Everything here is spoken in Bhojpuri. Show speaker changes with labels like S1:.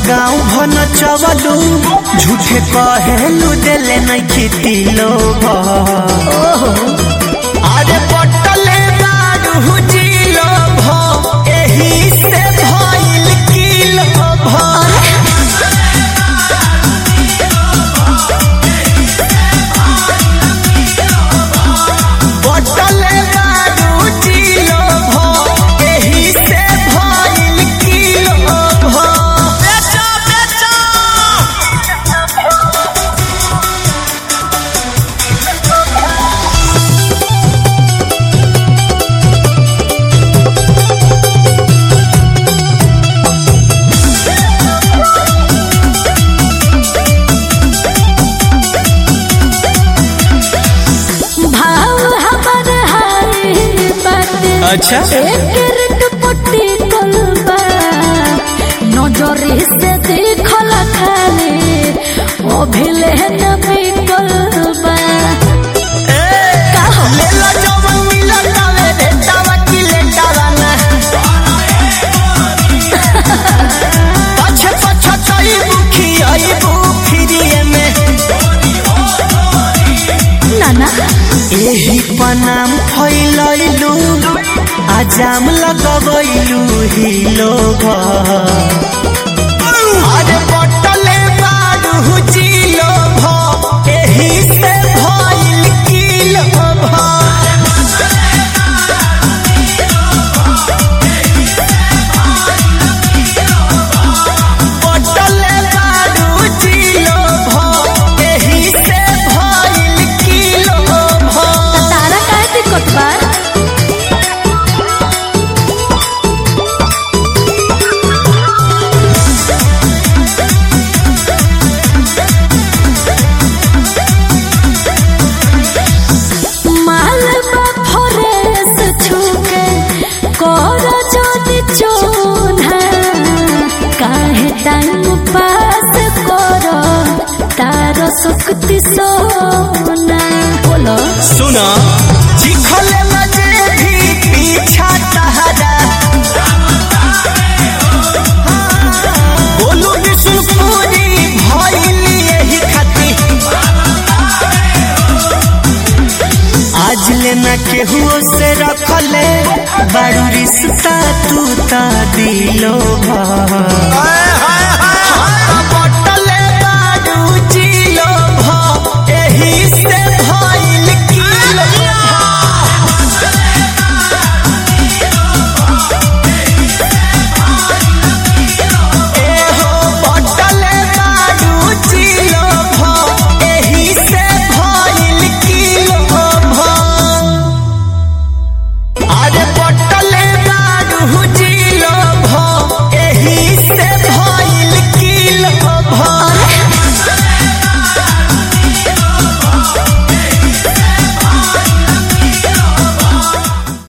S1: गाँव भन चवलू झूठे कहेलू देले नहीं खेती लोग अरे पटले बारू जिलो भ एही से भइल किलो भ पटले बारू जिलो भ एही से भइल किलो भ बेचो बेचो
S2: भाव हमर हाय बाटे
S1: अच्छा।
S2: एकर दुपट्टी कलबा नजरे से देखल खाले ओ भेले न बिकलबा
S1: लेला जवन मिलल तावे देतावा की लेटावा ना पछ पछ चई बुखी आई बुखिरिए में
S2: नाना
S1: एही पनाम फैलैलू आजाम लगबैलू ही लोग अरे बटले बारू जिलो भ एही से भइल किलो भ पटले बारू जिलो भ एही से भइल किलो भ
S2: तारा काहे दिक्कत बा माल बा फरेस छुके कर जोनी चोना काहे टाइम पास कर तार सुक्ति सोना बोलो
S1: सुना चिखले मजे भी पीछा तहरा बोलू विष्णुपुरी भइल यही खाती आज लेना केहुओ से रखले बड़ू रिश्ता तू ता दिलो भा